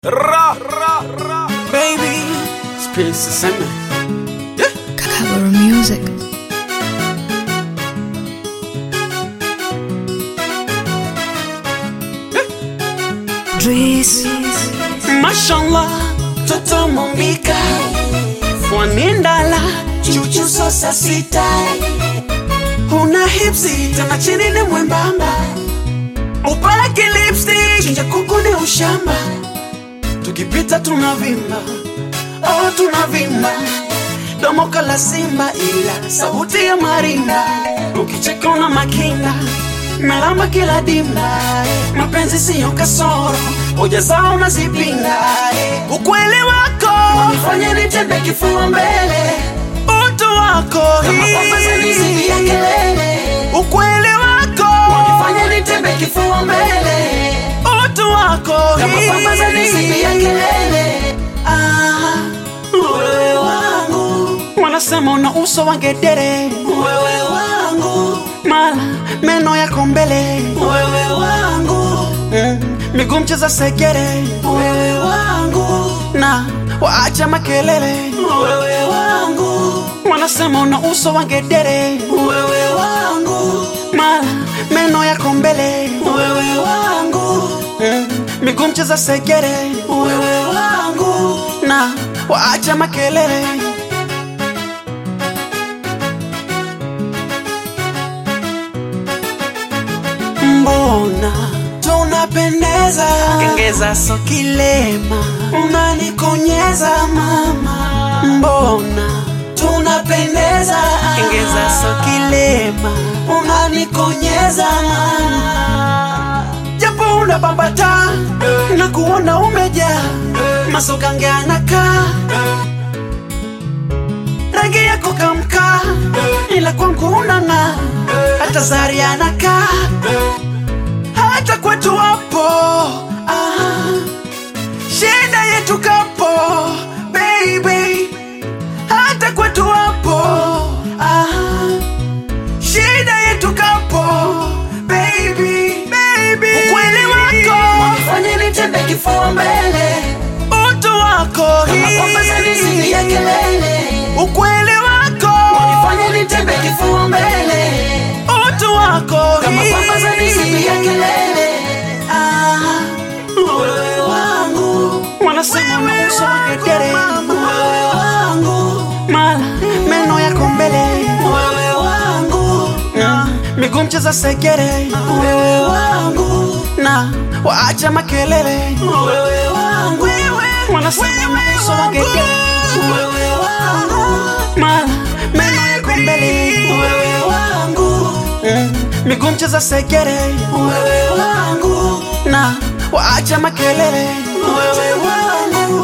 Ra, ra, ra. Baby, space sema. Kakaboro Music. Dries. Mashallah, toto mombika. Fwanindala, chuchu sosa sita. Una hipsi, tena chini ni mwembamba. Upaki lipstick, chinja kuku ni ushamba. Tukipita tunavimba, oh tunavimba. Domo kala simba ila sauti ya marinda. Ukicheka una makinda, melamba kila dimba. Mapenzi siyo kasoro, hoja zao nazipinga. Ukweli wako unifanya nitembe kifua mbele, utu wako Kama kwamba zanizidi ya kelele ukweli wako Wanifanya nitembe kifua mbele utu wako Kama kwamba zanizidi ya kelele Ah, Wewe wangu, wanasema una uso wa ngedere wewe wangu, mala meno yako mbele wewe wangu, mm, miguu mcheza segere wewe wangu, na waacha makelele wewe wangu, wanasema una uso wa ngedere wewe wangu, mala meno yako mbele wewe wangu, mm, miguu mcheza segere wewe wangu, na waacha makelele mbona tunapendeza kengeza so kilema unanikonyeza mama mbona tunapendeza kengeza so kilema unanikonyeza mama japo unabambata na kuona umejaa masogange anakaa rangi yako kamkaa ila kwangu unang'aa hata zari anakaa hata kwetu wapo ah, shida yetu kapo baby hata kwetu wapo ah, shida yetu kapo baby baby ukweli wako Wanifanya nitembe kifua mbele utu wako Kama kwamba zanizidi ya kelele ukweli wako Wanifanya nitembe kifua mbele utu wako Kama kwamba zanizidi ya kelele Ah, Wewe wangu, wanasema una uso wa ngedere wewe wangu, mala meno yako mbele wewe wangu, Mm, miguu mcheza segere wewe wangu, na waacha makelele wewe wangu, wanasema una uso wa ngedere wewe wangu, mala meno yako mbele wewe wangu, Mm, miguu mcheza segere wewe wangu, na waacha makelele wewe wangu,